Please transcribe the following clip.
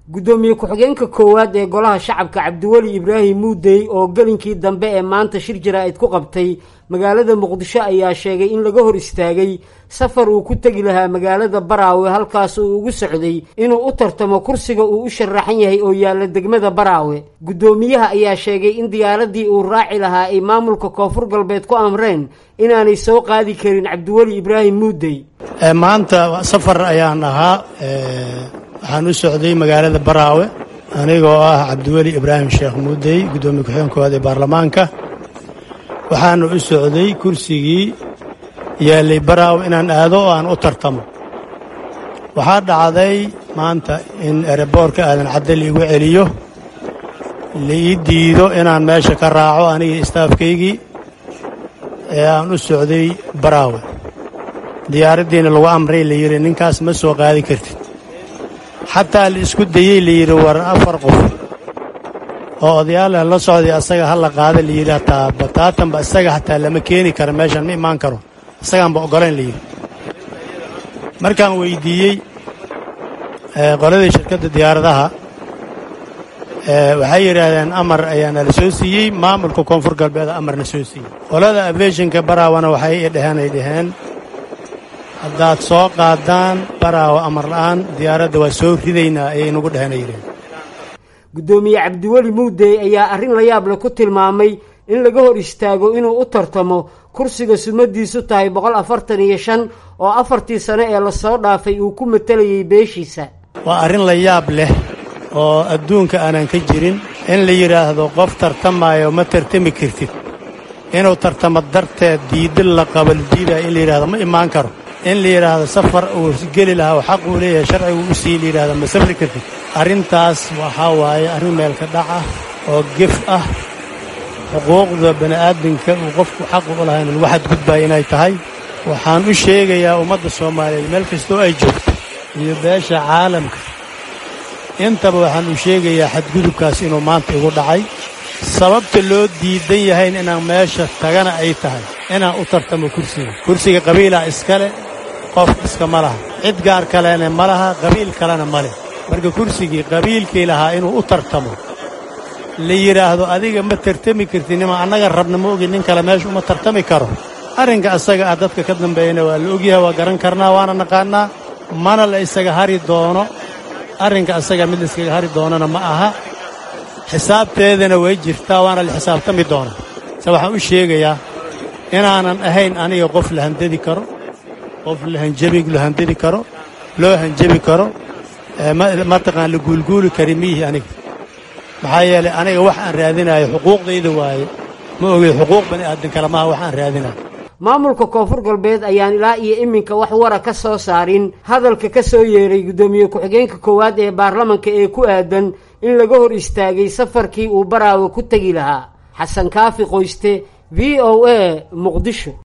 guddoomiye ku-xigeenka koowaad ee golaha shacabka cabdiweli ibraahim muudey oo gelinkii dambe ee maanta shir jaraa'id ku qabtay magaalada muqdisho ayaa sheegay in laga hor istaagay safar uu ku tegi lahaa magaalada baraawe halkaas uu ugu socday inuu u tartamo kursiga uu u sharaxan yahay oo yaalla degmada baraawe guddoomiyaha ayaa sheegay in diyaaradii uu raaci lahaa ay maamulka koonfur galbeed ku amreen inaanay soo qaadi karin cabdiweli ibraahim muudey maanta safar ayaan ahaa waxaan u socday magaalada baraawe anigoo ah cabdiweli ibraahim sheekh muudey guddoomiye ku-xigeen koowaad ee baarlamaanka waxaana u socday kursigii yaallay baraawe inaan aado oo aan u tartamo waxaa dhacday maanta in ereboorka aadan cadde laigu celiyo laii diido inaan meesha ka raaco anigii istaafkaygii ee aan u socday baraawe diyaaraddiina lagu amray la yidhi ninkaas ma soo qaadi kartid xataa la isku dayey la yidhi war afar qof oo odayaala la socday asaga ha la qaada la yidhi hataa bataatanba isaga hataa lama keeni karo meeshan ma imaan karo isagaanba oggolayn la yidhi markaan weyddiiyey qoladii shirkadda diyaaradaha waxay yidhaahdeen amar ayaana la soo siiyey maamulka koonfur galbeeda amarna soo siiyey qolada aviationka baraawana waxay i dheheen ay dhaheen haddaad soo qaadaan baraawa amar la'aan diyaaradda waa soo ridaynaa ayay inugu dheheen ay yidhaheen guddoomiye cabdiweli muudey ayaa arrin la yaab leh ku tilmaamay in laga hor istaago inuu u tartamo kursiga sumadiisu tahay boqol afartan iyo shan oo afartii sane ee lasoo dhaafay uu ku matalayay beeshiisa waa arrin la yaab leh oo adduunka aanan ka jirin in la yidhaahdo qof tartamaayo ma tartami kartid inuu tartamo darteed diidin la qabo la diidaayo in la yidhahdo ma imaan karo in la yidhaahdo safar uu geli lahaa oo xaq uu leeyahay sharcigu u sii la yidhahdo ma safri kartid arrintaas waxaa waaye arrin meelka dhac ah oo gef ah xuquuqda bani'aadamka uu qofku xaqu u lahayn lagu xadgudbaya inay tahay waxaan u sheegayaa ummadda soomaaliyeed meel kastoo ay joogto iyo beesha caalamka intaba waxaan u sheegayaa xadgudubkaas inuu maanta igu dhacay sababta loo diidan yahayn inaan meesha tagana ay tahay inaan u tartamo kursiga kursiga qabiilaa iskale qof iskama laha cid gaar kalena ma laha qabiil kalena ma leh marka kursigii qabiilkii lahaa inuu u tartamo la yidhaahdo adiga ma tartami kartid nima annaga rabna ma ogin nin kale meesha uma tartami karo arrinka asaga ah dadka ka dambeeyana waa la ogyahay waa garan karnaa waana naqaannaa mana la isaga hari doono arrinka asaga mid la iskaga hari doonana ma aha xisaabteedana way jirtaa waana la xisaabtami doonaa se waxaan u sheegayaa inaanan ahayn aniga qof la handadi karo qof lahanjabi la handadi karo loo hanjabi karo mataqaan la guulguuli kari miyihi aniga maxaa yeelay aniga wax aan raadinayo xuquuqdayda waaye ma ogey xuquuq bani aadan kale maaha wax aan raadinayo maamulka koonfur galbeed ayaan ilaa iyo iminka wax wara ka soo saarin hadalka ka soo yeeray guddoomiye ku-xigeenka koowaad ee baarlamanka ee ku aadan in laga hor istaagay safarkii uu baraawe ku tegi lahaa xasan kaafi qoyste v o a muqdisho